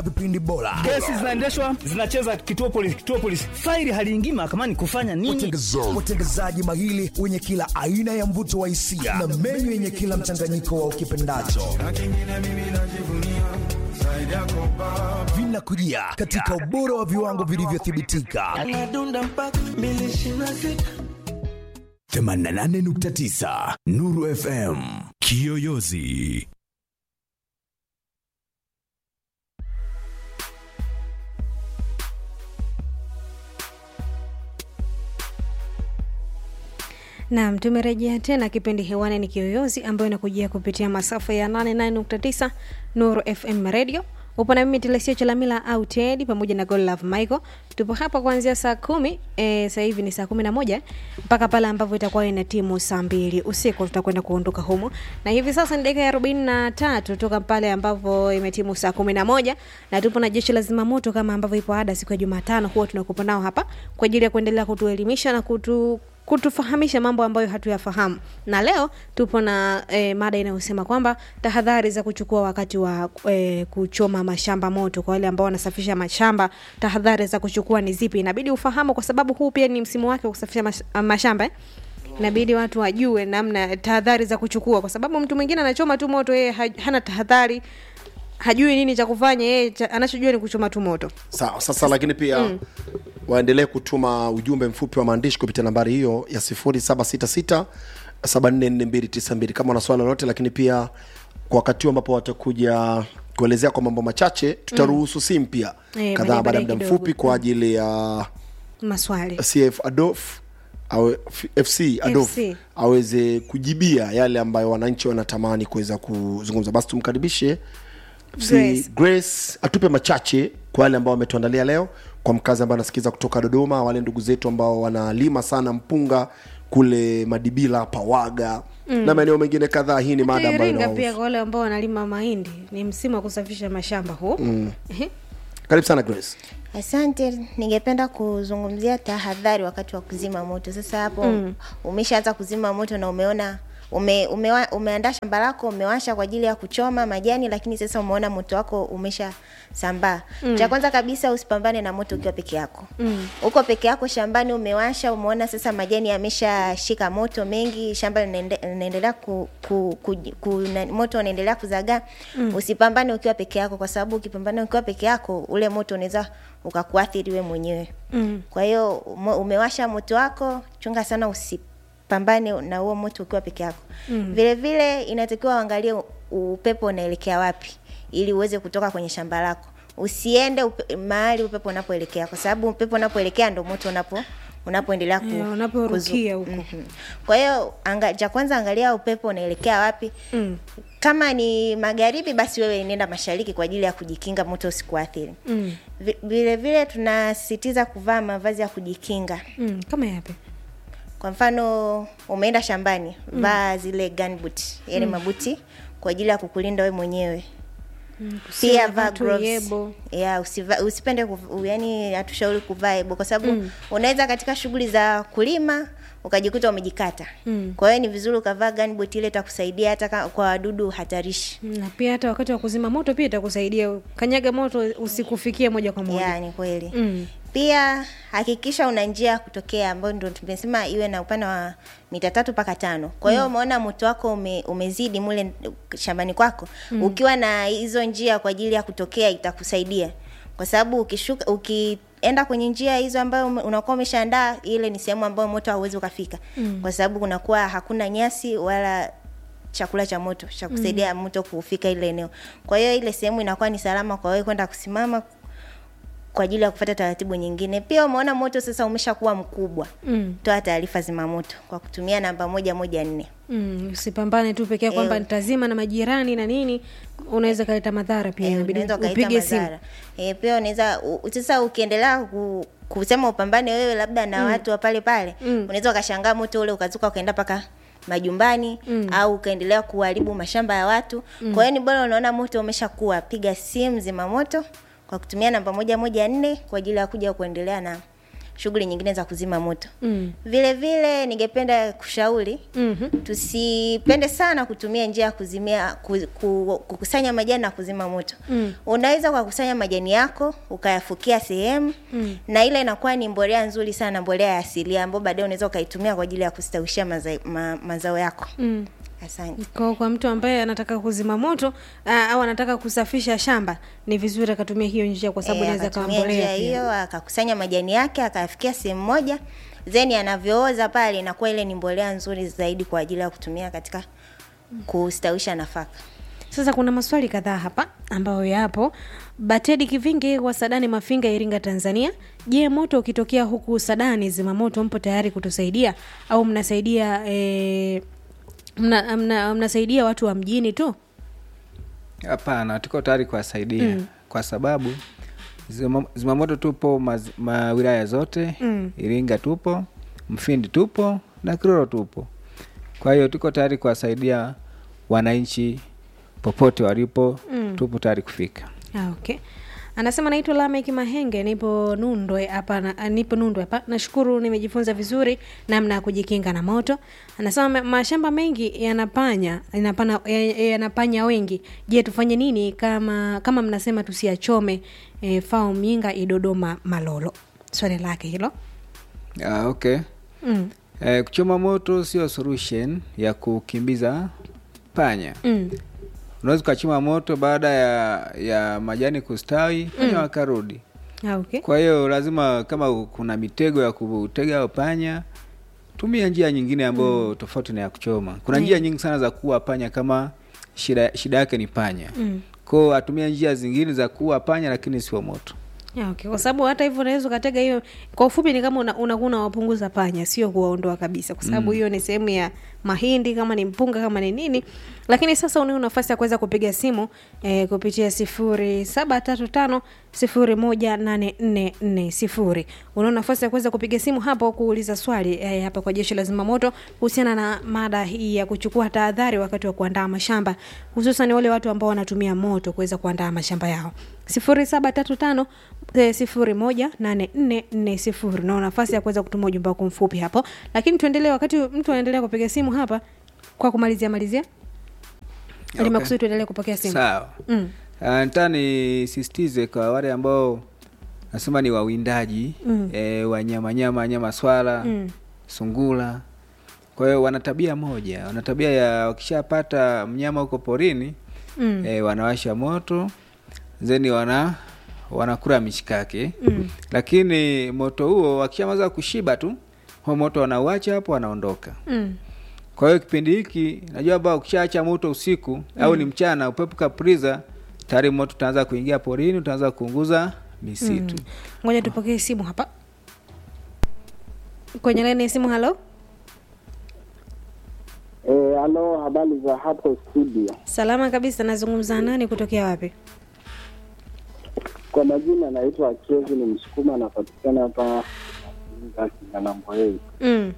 vipindi bora kesi zinaendeshwa zinacheza kituo polisi kituo polisi faili haliingii mahakamani kufanya nini watengezaji mahili wenye kila aina ya mvuto wa hisia na menyu yenye kila mchanganyiko wa ukipendacho vinakujia katika ubora wa viwango vilivyothibitika 88.9 Nuru FM Kiyoyozi Naam, tumerejea tena kipindi hewani ni Kiyoyozi ambayo inakujia kupitia masafa ya 88.9 Nuru FM Radio. Upo na mimi Telesia Chalamila au Ted pamoja na God Love Michael. Tupo hapa kuanzia saa kumi e, sasa hivi ni saa kumi na moja mpaka pale ambapo itakuwa ina timu saa mbili usiku tutakwenda kuondoka humo, na hivi sasa ni dakika ya arobaini na tatu toka pale ambapo imetimu saa kumi na moja na tupo na jeshi la zimamoto kama ambavyo ipo ada siku ya Jumatano, huwa tunakupa nao hapa kwa ajili ya kuendelea kutuelimisha na kutu kutufahamisha mambo ambayo hatuyafahamu na leo tupo na e, mada inayosema kwamba tahadhari za kuchukua wakati wa e, kuchoma mashamba moto kwa wale ambao wanasafisha mashamba tahadhari za kuchukua ni zipi inabidi ufahamu kwa sababu huu pia ni msimu wake wa kusafisha mash, mashamba eh? inabidi watu wajue namna tahadhari za kuchukua kwa sababu mtu mwingine anachoma tu moto yeye hana tahadhari hajui nini cha kufanya yeye anachojua ni kuchoma tu moto sawa sasa lakini pia mm. waendelee kutuma ujumbe mfupi wa maandishi kupitia nambari hiyo ya 766 744292 kama una swala lolote lakini pia kwa wakati huu ambapo watakuja kuelezea kwa mambo machache tutaruhusu mm. simu pia Eh, kadhaa baada ya baadaye muda kidogo. mfupi kwa ajili ya maswali cf adof au fc adof FC. aweze kujibia yale ambayo wananchi wanatamani kuweza kuzungumza basi tumkaribishe FC Grace. grace atupe machache kwa wale ambao wametuandalia leo kwa mkazi ambaye anasikiza kutoka dodoma wale ndugu zetu ambao wanalima sana mpunga kule madibila pawaga mm. na maeneo mengine kadhaa hii ni mada ambayo Iringa pia inawahusu. kwa wale ambao wanalima mahindi ni msimu wa kusafisha mashamba huu mm. karibu sana grace Asante, ningependa kuzungumzia tahadhari wakati wa kuzima moto. Sasa hapo mm. umeshaanza kuzima moto na umeona ume, umewa, umeandaa shamba lako umewasha kwa ajili ya kuchoma majani, lakini sasa umeona moto wako umesha sambaa. Mm. Cha kwanza kabisa usipambane na moto ukiwa peke yako. Mm. Uko peke yako shambani, umewasha, umeona sasa majani yameshashika moto mengi, shamba linaende- linaendelea ku, ku, ku, ku, na, moto unaendelea kuzagaa. Mm. Usipambane ukiwa peke yako, kwa sababu ukipambana ukiwa peke yako ule moto unaweza ukakuathiri we mwenyewe. Mm. Kwa hiyo ume- umewasha moto wako, chunga sana usipambane na huo moto ukiwa peke yako. Mm. Vile vile inatakiwa uangalie u- upepo unaelekea wapi ili uweze kutoka kwenye shamba lako. Usiende upe, mahali upepo unapoelekea kwa sababu upepo unapoelekea ndo moto unapo unapoendelea ku, Eh, unaporukia kuzu- huko. Mhm. Kwa hiyo anga, cha kwanza angalia upepo unaelekea wapi. Mm. Kama ni magharibi, basi wewe nenda mashariki kwa ajili ya kujikinga moto usikuathiri. Mm. Vi- Vile vile tunasisitiza kuvaa mavazi ya kujikinga. Mm. kama yapi Kwa mfano umeenda shambani, mm. vaa zile gunboot, yani mm. mabuti kwa ajili ya kukulinda wewe mwenyewe. Usiwe Pia na vaa watu gloves. yebo. Yeah, usiva, usipende kuv, yani hatushauri kuvaa ebo kwa sababu mm. unaweza katika shughuli za kulima ukajikuta umejikata. Mm. Kwa hiyo ni vizuri ukavaa gunboot ile itakusaidia hata ka- kwa wadudu hatarishi. na pia hata wakati wa kuzima moto pia itakusaidia kanyaga moto usikufikie moja kwa moja Yeah, ni kweli. Mm. Pia hakikisha una njia ya kutokea ambayo ndio tumesema iwe na upana wa mita tatu mpaka tano. Kwa hiyo umeona moto wako ume, umezidi mule shambani kwako, mm. ukiwa na hizo njia kwa ajili ya kutokea itakusaidia, kwa sababu ukishuka ukienda kwenye njia hizo ambayo ume- unakuwa umeshaandaa, ile ni sehemu ambayo moto hauwezi ukafika, mm. kwa sababu kunakuwa hakuna nyasi wala chakula cha moto cha kusaidia mm. moto kufika ile eneo. Kwa hiyo ile sehemu inakuwa ni salama kwa wewe kwenda kusimama kwa ajili ya kufuata taratibu nyingine. Pia umeona moto sasa umeshakuwa mkubwa, Mm. toa taarifa zimamoto kwa kutumia namba moja moja nne. Mm, usipambane tu pekee kwamba Eh. nitazima na majirani na nini unaweza kaleta madhara pia Eh, inabidi unaweza ukaita upige simu madhara. Eh, pia unaweza u- sasa ukiendelea ku, kusema upambane wewe labda na watu wa pale pale Mm. unaweza ukashangaa moto ule ukazuka ukaenda mpaka majumbani mm. au ukaendelea kuharibu mashamba ya watu mm. kwa hiyo ni bora unaona moto umeshakuwa piga simu zimamoto kwa kutumia namba moja moja nne kwa ajili ya kuja kuendelea na shughuli nyingine za kuzima moto Mm. vile vile ningependa kushauri Mhm. tusipende sana kutumia njia ya kuzimia ku, ku, kukusanya majani na kuzima moto mm. unaweza ukakusanya majani yako ukayafukia sehemu mm. na ile inakuwa ni mbolea nzuri sana mbolea ya asilia ambayo baadaye unaweza ukaitumia kwa ajili ya kustawishia maza, ma, mazao yako Mm. asante Kwa, kwa mtu ambaye anataka kuzima moto aa, au anataka kusafisha shamba ni vizuri akatumia hiyo njia kwa sababu Eh, inaweza kawa akatumia njia mbolea pia. hiyo akakusanya majani yake akayafikia sehemu moja then anavyooza pale inakuwa ile ni mbolea nzuri zaidi kwa ajili ya kutumia katika kustawisha nafaka Sasa kuna maswali kadhaa hapa ambayo yapo. Batedi Kivingi wa Sadani Mafinga, Iringa, Tanzania. Je, moto ukitokea huku Sadani, zimamoto mpo tayari kutusaidia au mnasaidia eh, mna, mna, mnasaidia watu wa mjini tu? Hapana, tuko tayari kuwasaidia mm. kwa sababu zima- zimamoto tupo maz, ma wilaya zote Mm. Iringa tupo, Mfindi tupo na Kiroro tupo. Kwa hiyo tuko tayari kuwasaidia wananchi popote walipo mm. tupo tayari kufika. Ah, okay. Anasema naitwa Lamek Mahenge, nipo Nundwe hapa, na- nipo Nundwe hapa. Nashukuru nimejifunza vizuri namna ya kujikinga na moto. Anasema ma- mashamba mengi yanapanya yanapana ya- yanapanya wengi. Je, tufanye nini kama kama mnasema tusiachome? E, fao Myinga Idodoma Malolo. Swali lake hilo. Ah, okay. Mm. Eh, kuchoma moto sio solution ya kukimbiza panya. Mm. Unaweza ukachoma moto baada ya ya majani kustawi panya wakarudi. Ah, okay. Kwa hiyo lazima kama kuna mitego ya kutega au panya, tumia njia nyingine ambayo tofauti na ya kuchoma. Kuna njia nyingi sana za kuua panya kama shida shida yake ni panya. Mm. Kwao atumia njia zingine za kuua panya lakini sio moto. Ya, okay. Kwa sababu hata hivyo unaweza ukatega hiyo, kwa ufupi ni kama una- unakuwa unawapunguza panya, sio kuwaondoa kabisa, kwa sababu hiyo ni sehemu ya mahindi, kama ni mpunga, kama ni nini. Lakini sasa unao nafasi ya kuweza kupiga simu eh, kupitia sifuri saba tatu tano sifuri moja nane nne nne sifuri. Unao nafasi ya kuweza kupiga simu hapo kuuliza swali eh, hapa kwa jeshi la zimamoto kuhusiana na mada hii ya kuchukua tahadhari wakati wa kuandaa mashamba, hususan wale watu ambao wanatumia moto kuweza kuandaa mashamba yao sifuri saba tatu tano eh, sifuri moja nane nne nne sifuri nao nafasi ya kuweza kutuma ujumbe wako mfupi hapo lakini tuendelee wakati mtu anaendelea kupiga simu hapa kwa kumalizia malizia okay. Okay. makusudi tuendelee kupokea simu Sawa. mm. Uh, nataka nisisitize kwa wale ambao nasema ni wawindaji Mm. eh, wanyama nyama nyama swala Mm. sungula. Kwa hiyo wana tabia moja, wana tabia ya wakishapata mnyama huko porini Mm. eh, wanawasha moto zeni wana wanakula mishikaki Mm. lakini moto huo wakishamaliza kushiba tu huo moto wanauacha hapo wanaondoka. Mm. Kwa hiyo kipindi hiki najua ba ukishaacha moto usiku au ni mchana, upepo kapriza, tayari moto utaanza kuingia porini, utaanza kuunguza misitu. ngoja tupokee simu hapa kwenye laini ya simu halo Eh, halo, habari za hapo studio? salama kabisa nazungumza na nani kutokea wapi Kwa majina naitwa Kevin Msukuma, napatikana hapa Kinanamboei. mm.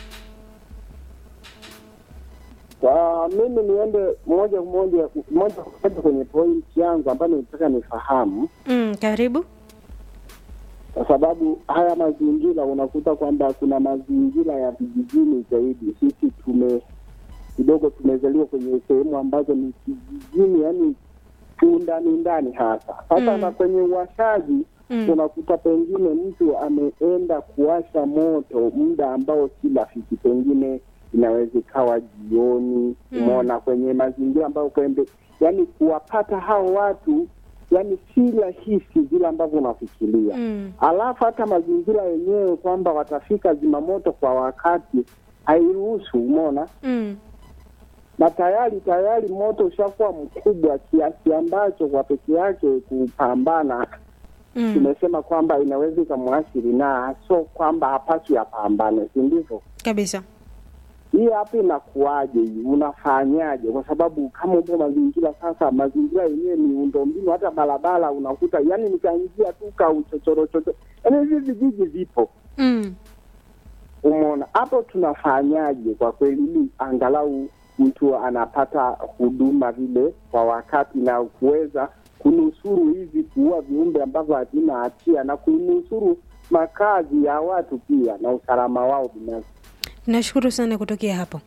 Kwa mimi niende moja kwa moja moja kwa moja kwenye point yangu ambayo nitaka nifahamu, Mm. karibu kwa sababu haya mazingira unakuta kwamba kuna mazingira ya vijijini zaidi. Sisi tume kidogo tumezaliwa kwenye sehemu ambazo ni kijijini, yani kiundani ndani hasa sasa Mm. na kwenye uwashaji Mm. unakuta pengine mtu ameenda kuwasha moto muda ambao si rafiki, pengine inaweza ikawa jioni. Mm. Umeona, kwenye mazingira ambayo kwembe, yani kuwapata hao watu yani si rahisi vile ambavyo unafikiria Mm. alafu hata mazingira yenyewe kwamba watafika zimamoto kwa wakati hairuhusu, umeona Mm. na tayari tayari moto ushakuwa mkubwa kiasi ambacho kwa peke yake kupambana Mm. tumesema kwamba inaweza ikamwathiri na so kwamba hapaswi apambane, si ndivyo? kabisa Hii hapa inakuwaje? hii? Unafanyaje? Kwa sababu kama upo mazingira sasa, mazingira yenyewe miundombinu, hata barabara unakuta yani nikaingia tu ka uchochoro chochoro, yani hivi vijiji vipo mm. Umeona hapo, tunafanyaje kwa kweli, ili angalau mtu anapata huduma vile kwa wakati na kuweza kunusuru hivi kuua viumbe ambavyo havina hatia na kunusuru makazi ya watu pia na usalama wao binafsi. nashukuru sana kutokea hapo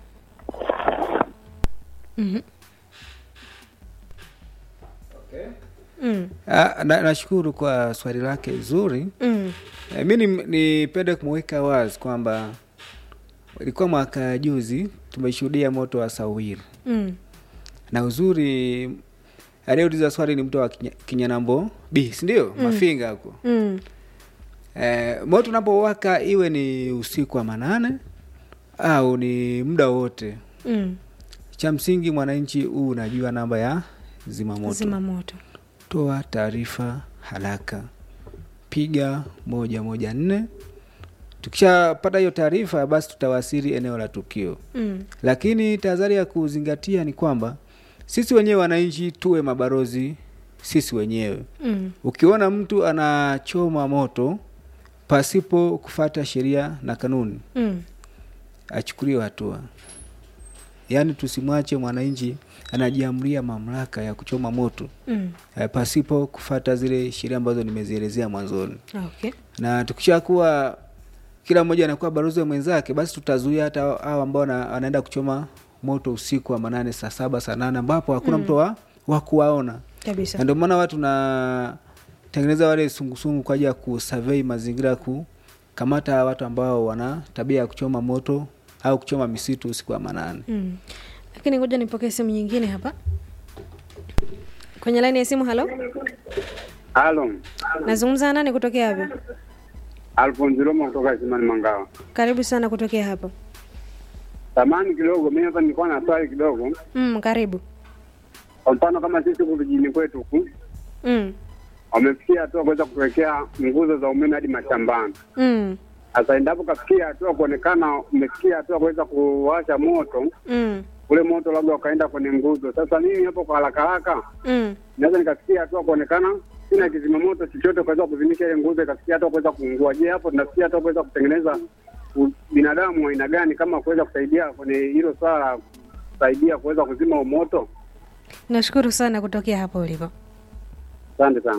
Mhm. Mm, Ah, na- nashukuru kwa swali lake zuri mm, e, mi ni- nipende kumweka wazi kwamba ilikuwa mwaka juzi tumeshuhudia moto wa sawiri mm, na uzuri aliyeuliza swali ni mtu wa Kinya- kinyanambo b sindio mm. mafinga huko mm, e, moto unapowaka iwe ni usiku wa manane au ni muda wote mm. cha msingi mwananchi huu unajua namba ya zimamoto zima moto toa taarifa haraka piga moja moja nne tukishapata hiyo taarifa basi tutawasili eneo la tukio mm, lakini tahadhari ya kuzingatia ni kwamba sisi wenyewe wananchi tuwe mabalozi sisi wenyewe mm, ukiona mtu anachoma moto pasipo kufata sheria na kanuni mm. achukuliwe hatua yaani tusimwache mwananchi anajiamria mamlaka ya kuchoma moto Mm. eh, pasipo kufata zile sheria ambazo nimezielezea mwanzoni Okay. na tukishakuwa kila mmoja anakuwa balozi wa mwenzake basi tutazuia hata hao ambao wana- wanaenda kuchoma moto usiku wa manane saa saba saa nane ambapo hakuna mtu wa, wa kuwaona Kabisa. na ndio maana watu na tengeneza wale sungusungu kwa ajili ya kusurvey mazingira kukamata watu ambao wana tabia ya kuchoma moto au kuchoma misitu usiku wa manane Mm. Lakini ngoja nipokee simu nyingine hapa. Kwenye laini ya simu, halo. Halo, Nazungumza na nani kutokea hapa? Alfonso Roma kutoka Simani Mangawa. Karibu sana kutokea hapa. Samani kidogo, mimi hapa nilikuwa na swali kidogo. Mm, karibu. Kwa mfano kama sisi huku vijijini kwetu huku Mm. wamefikia hatua kuweza kuwekea nguzo za umeme hadi mashambani. Mm. Sasa endapo kafikia hatua kuonekana umefikia hatua kuweza kuwasha moto, Mm. ule moto labda ukaenda kwenye nguzo. Sasa mimi hapo kwa haraka haraka Mm. naweza nikafikia hatua kuonekana sina kizima moto chochote kuweza kuzimisha ile nguzo ikafikia hatua kuweza kuungua. Je, hapo tunafikia hatua kuweza kutengeneza u- binadamu wa aina gani kama kuweza kusaidia kwenye hilo swala la kusaidia kuweza kuzima huo moto? Nashukuru sana kutokea hapo ulipo. Asante sana.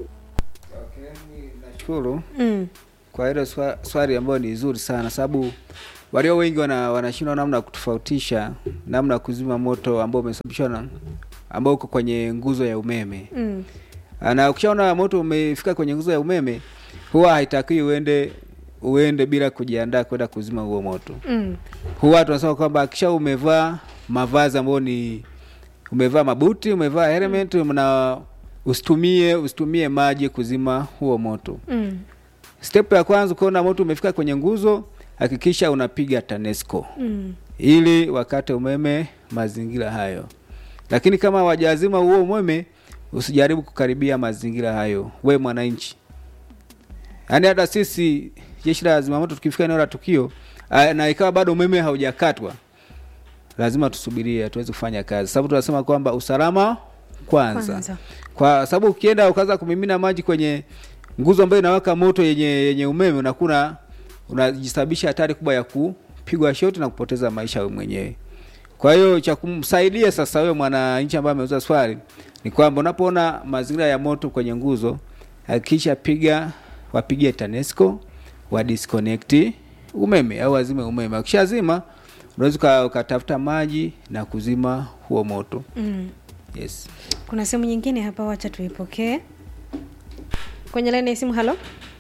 nashukuru Mm. kwa hilo swa- swali ambayo ni zuri sana sababu walio wengi wana, wanashindwa namna ya kutofautisha namna ya kuzima moto ambao umesababishwa na ambao uko kwenye nguzo ya umeme Mm. na ukishaona moto umefika kwenye nguzo ya umeme huwa haitakiwi uende uende bila kujiandaa kwenda kuzima huo moto Mm. huwa tunasema kwamba kisha umevaa mavazi ambayo ni umevaa mabuti umevaa helmet na usitumie usitumie maji kuzima huo moto Mm. step ya kwanza ukiona moto umefika kwenye nguzo hakikisha unapiga tanesco Mm. ili wakate umeme mazingira hayo lakini kama wajazima huo umeme usijaribu kukaribia mazingira hayo we mwananchi yaani hata sisi jeshi la zimamoto tukifika eneo la tukio ah, na ikawa bado umeme haujakatwa lazima tusubirie tuweze kufanya kazi sababu tunasema kwamba usalama kwanza, Kwanza. kwa sababu ukienda ukaanza kumimina maji kwenye nguzo ambayo inawaka moto yenye yenye umeme unakuna unajisababisha hatari kubwa ya kupigwa shoti na kupoteza maisha wewe mwenyewe kwa hiyo cha kumsaidia sasa wewe mwananchi ambaye ameuza swali ni kwamba unapoona mazingira ya moto kwenye nguzo hakikisha piga wapigie TANESCO wa disconnect umeme au wazime umeme. Ukishazima unaweza uka- ukatafuta maji na kuzima huo moto. Mm. Yes. Kuna simu nyingine hapa, wacha tuipokee. Kwenye laini ya simu, halo.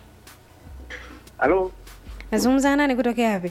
Halo. Nazungumza na nani kutokea wapi?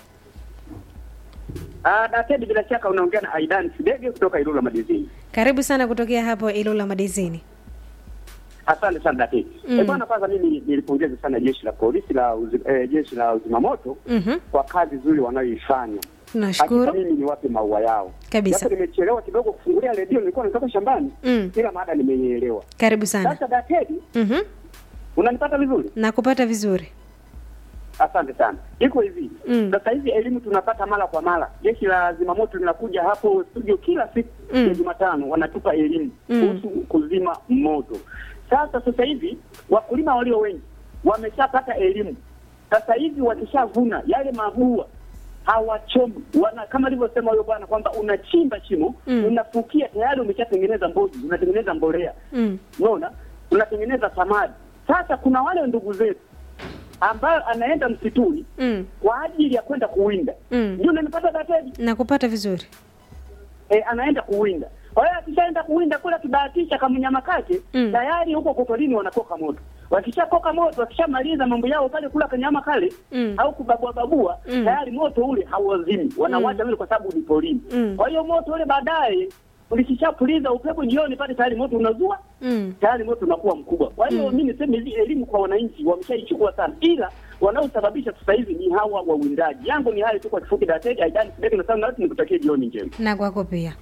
Ah, Daktari, bila shaka unaongea na Aidan Sidege kutoka Ilula Madizini. Karibu sana kutokea hapo Ilula Madizini. Asante sana daktari. Mm. Eh, bwana kwanza mimi nilipongeza sana jeshi la polisi la uzi, eh, jeshi la uzimamoto Mhm. kwa kazi nzuri wanayoifanya. Nashukuru. Hakika mimi niwape maua yao. Kabisa. Japo nimechelewa kidogo kufungulia redio, nilikuwa natoka shambani. Mm. Ila mada nimeielewa. Karibu sana. Sasa daktari, Mhm. unanipata vizuri? Nakupata vizuri. Asante sana. Iko hivi Mm. sasa hivi elimu tunapata mara kwa mara. Jeshi la zimamoto linakuja hapo studio kila siku Mm. ya Jumatano, wanatupa elimu Mm. kuhusu kuzima moto. Sasa sasa hivi wakulima walio wengi wameshapata elimu. Sasa hivi wakishavuna yale mabua hawachomi, wana kama alivyosema huyo bwana kwamba unachimba shimo Mm. unafukia, tayari umeshatengeneza mboji, unatengeneza mbolea Mm. unaona unatengeneza samadi. Sasa kuna wale ndugu zetu ambayo anaenda msituni Mm. kwa ajili ya kwenda kuwinda Mm. ndio unanipata dateji nakupata vizuri e, anaenda kuwinda. Kwa hiyo akishaenda kuwinda kule, akibahatisha kamnyama kake Mm. tayari huko kotorini wanakoka moto. Wakishakoka moto, wakishamaliza mambo yao pale kula kanyama kale Mm. au kubabua babua, Mm. tayari moto ule hauwazimi, wanawacha vile kwa sababu ni porini. Mm. Kwa hiyo moto ule baadaye ulikishapuliza upepo jioni pale, tayari moto unazua mm. tayari moto unakuwa mkubwa. Kwa hiyo Mm. mi niseme hizi elimu kwa wananchi wameshaichukua sana, ila wanaosababisha sasa hivi ni hawa wawindaji. Yangu ni hayo tu kwa kifupi. Dateja Aidan Sibeki na sana, nikutakie jioni njema. na kwako pia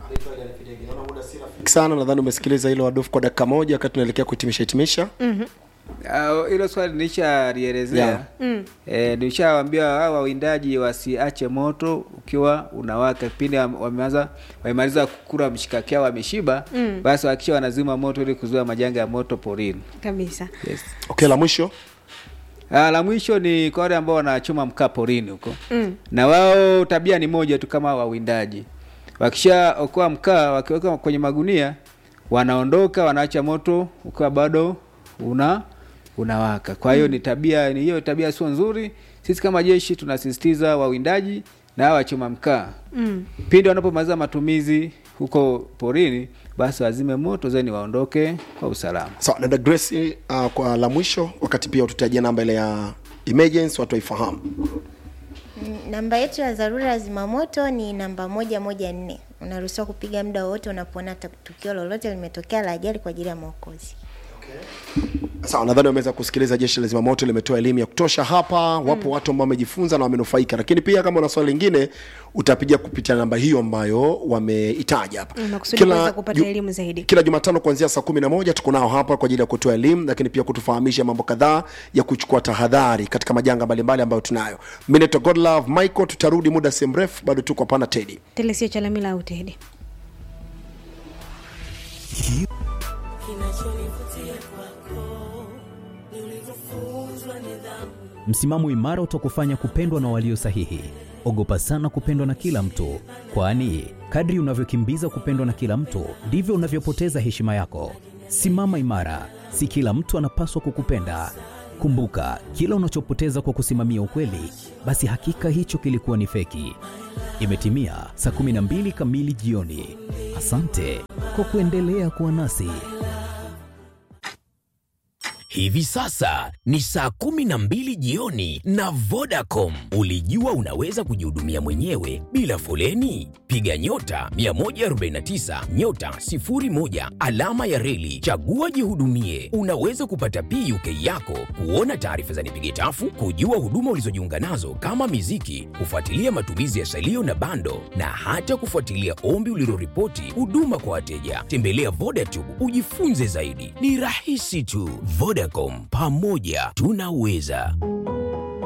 sana nadhani umesikiliza hilo wadofu kwa dakika moja wakati tunaelekea kuhitimisha hitimisha Mhm. Ah, hilo swali nilishalielezea Yeah. Mm. E, nilishawambia hao wawindaji wasiache moto ukiwa unawaka kipindi wam- wameanza wamemaliza kukura mshikaki wao wameshiba Mm. basi wakisha wanazima moto ili kuzuia majanga ya moto porini kabisa yes. okay la mwisho Ah, la mwisho ni kwa wale ambao wanachoma mkaa porini huko mm. na wao tabia ni moja tu kama wawindaji wakisha okoa mkaa wakiweka kwenye magunia wanaondoka wanaacha moto ukiwa bado una unawaka kwa hiyo ni tabia ni hiyo tabia sio nzuri sisi kama jeshi tunasisitiza wawindaji na hawa wachoma mkaa Mm. pindi wanapomaliza matumizi huko porini basi wazime moto zeni waondoke kwa usalama sawa dada grace uh, kwa la mwisho wakati pia ututajia namba ile ya emergency watu waifahamu Mm, Namba yetu ya dharura ya zimamoto ni namba moja moja nne. Unaruhusiwa kupiga muda wowote unapoona ta- tukio lolote limetokea la ajali kwa ajili ya maokozi. sawa nadhani wameweza kusikiliza jeshi la zimamoto limetoa elimu ya kutosha hapa wapo watu ambao wamejifunza na wamenufaika lakini pia kama una swali lingine utapiga kupitia namba hiyo ambayo wameitaja hapa Mm, makusudi kuweza kupata ju- elimu zaidi kila jumatano kuanzia saa kumi na moja tuko nao hapa kwa ajili ya kutoa elimu lakini pia kutufahamisha mambo kadhaa ya kuchukua tahadhari katika majanga mbalimbali ambayo tunayo mi naitwa godlove michael tutarudi muda si mrefu bado tuko hapana tedi telesio chalamila au tedi Msimamo imara utakufanya kupendwa na walio sahihi. Ogopa sana kupendwa na kila mtu, kwani kadri unavyokimbiza kupendwa na kila mtu ndivyo unavyopoteza heshima yako. Simama imara, si kila mtu anapaswa kukupenda. Kumbuka, kila unachopoteza kwa kusimamia ukweli, basi hakika hicho kilikuwa ni feki. Imetimia saa 12 kamili jioni. Asante kwa kuendelea kuwa nasi. Hivi sasa ni saa kumi na mbili jioni na Vodacom. Ulijua unaweza kujihudumia mwenyewe bila foleni? Piga nyota 149 nyota 01 alama ya reli, chagua jihudumie. Unaweza kupata PUK yako, kuona taarifa za nipige tafu, kujua huduma ulizojiunga nazo kama miziki, kufuatilia matumizi ya salio na bando, na hata kufuatilia ombi uliloripoti huduma kwa wateja. Tembelea Vodacom ujifunze zaidi, ni rahisi tu. Vodacom, pamoja tunaweza.